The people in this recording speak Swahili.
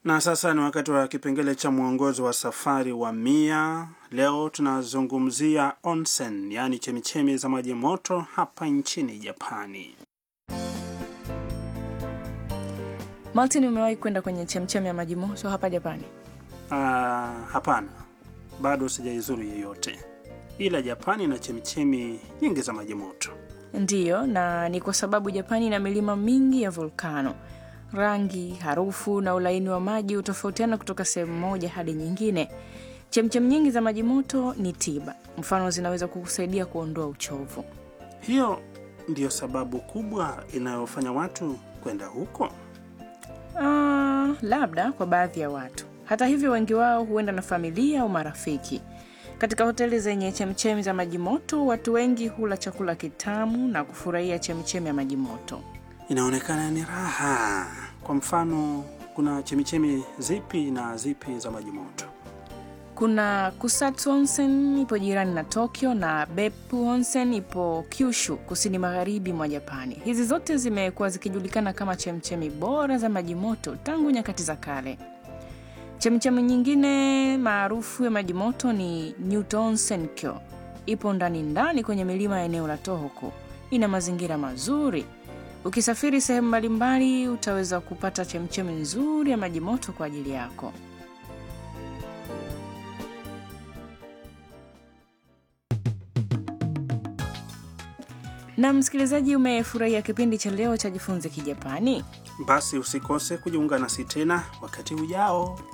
Na sasa ni wakati wa kipengele cha mwongozo wa safari wa Mia. Leo tunazungumzia onsen, yaani chemichemi za maji moto hapa nchini Japani. Martin, umewahi kwenda kwenye chemchemi ya maji moto hapa Japani? Ah, hapana, bado sijaizuru yeyote, ila Japani ina chemichemi nyingi za maji moto. Ndiyo, na ni kwa sababu Japani ina milima mingi ya volkano. Rangi, harufu na ulaini wa maji hutofautiana kutoka sehemu moja hadi nyingine. Chemchem nyingi za maji moto ni tiba, mfano zinaweza kukusaidia kuondoa uchovu. Hiyo ndiyo sababu kubwa inayofanya watu kwenda huko. Ah, labda kwa baadhi ya watu. Hata hivyo, wengi wao huenda na familia au marafiki. Katika hoteli zenye chemchemi za maji moto, watu wengi hula chakula kitamu na kufurahia chemchemi ya maji moto. Inaonekana ni raha. Kwa mfano, kuna chemichemi zipi na zipi za maji moto? Kuna Kusatsu Onsen ipo jirani na Tokyo na Beppu Onsen ipo Kyushu, kusini magharibi mwa Japani. Hizi zote zimekuwa zikijulikana kama chemchemi bora za maji moto tangu nyakati za kale. Chemchemi nyingine maarufu ya maji moto ni Nyuto Onsen Kyo. Ipo ndani ndani kwenye milima ya eneo la Tohoku. Ina mazingira mazuri. Ukisafiri sehemu mbalimbali, utaweza kupata chemchemi nzuri ya maji moto kwa ajili yako. Na msikilizaji, umefurahia kipindi cha leo cha Jifunze Kijapani? Basi usikose kujiunga nasi tena wakati ujao.